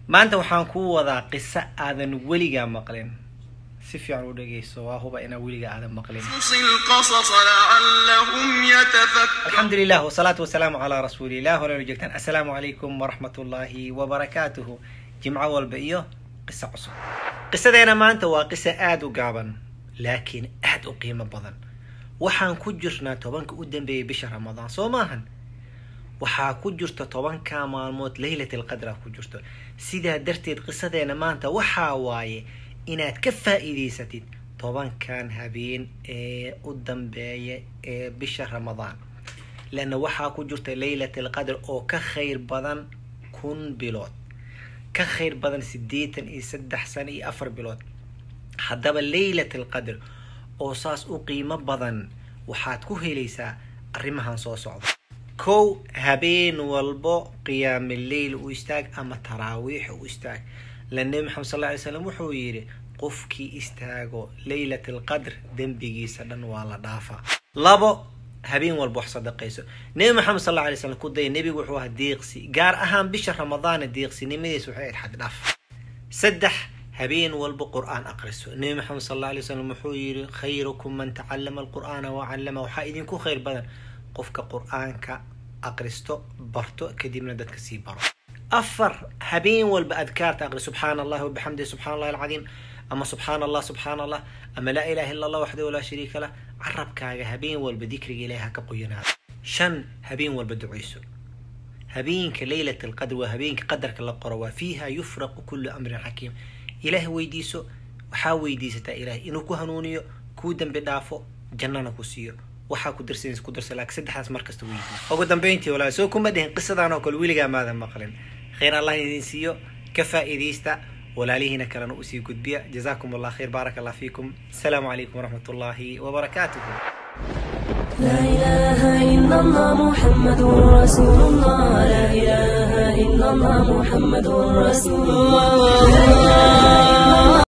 maanta waxaan kuu wadaa qiso aadan weligaa maqlin si fiican u dhegeyso waa huba inaa weligaa aadan maqlin قصص القصص لعلهم يتفكرون الحمد لله والصلاة والسلام على رسول الله ولا جلتان السلام عليكم ورحمة الله وبركاته جمعة والبئيو قصة عصر قصة دينا ما أنت وقصة آد وقابا لكن آد وقيمة بضن waxaan ku jirnaa tobanka u dambeeyay bisha ramadaan soo maahan waxaa ku jirta tobanka maalmood leylat alqadra ku jirto sidaa darteed qisadeena maanta waxaa waaye inaad ka faa'iidaysatid tobankan habeen ee u dambeeya ee bisha ramadaan leanna waxaa ku jirta leylat alqadr oo ka khayr badan kun bilood ka khayr badan siddeetan iyo saddex sano iyo afar bilood haddaba leylat alqadr oo saas u qiimo badan waxaad ku helaysaa arrimahan soo socda kow habeen walbo qiyaami leyl u istaag ama taraawiix u istaag la nebi maxamed sal ly slam wuxuu yidhi qofkii istaago leylat alqadr dembigiisa dhan waa la dhaafaa labo habeen walba wax sadaqayso nebi maxamed sal alay slam ku daya nebigu wuxuu ahaa deeqsi gaar ahaan bisha ramadaana deeqsinimadiisa waxay ahayd xad dhaaf saddex habeen walba qur-aan aqriso nebi maxamed sal alla alay slam wuxuu yidhi khayrukum man tacallama alqur'aana wacallama waxaa idinku khayr badan qofka qur-aanka aqristo barto kadibna dadka sii baro afar habeen walba adkaarta aqri subxaana allahi wabixamdihi subxana allahi alcadiim ama subxaana allah subxaana allah ama laa ilaha illa allah waxdahu laa shariika lah carabkaaga habeen walba dikriga ilahi ha ka qoyanaado shan habeen walba duceyso habeenka leylat alqadr waa habeenka qadarka la qoro waa fiiha yufraqu kullu amrin xakiim ilaah weydiiso waxaa weydiisataa ilaah inuu ku hanuuniyo kuu dambi dhaafo jannana ku siiyo waxaa ku darsanaysa ku darsa laakiin saddexdaas markasta weydiiso ugu dambeyntii walaal soo kuma dhihin qisadan oo kale weligaa maadan maqlin khayr allah idin siiyo ka faa'iidaysta walaalihiina kalena usii gudbiya jazaakum allah khayr baaraka allah fiikum asalaamu calaykum waraxmat ullaahi wabarakaatuhu لا إله إلا الله محمد رسول الله لا إله إلا الله محمد رسول الله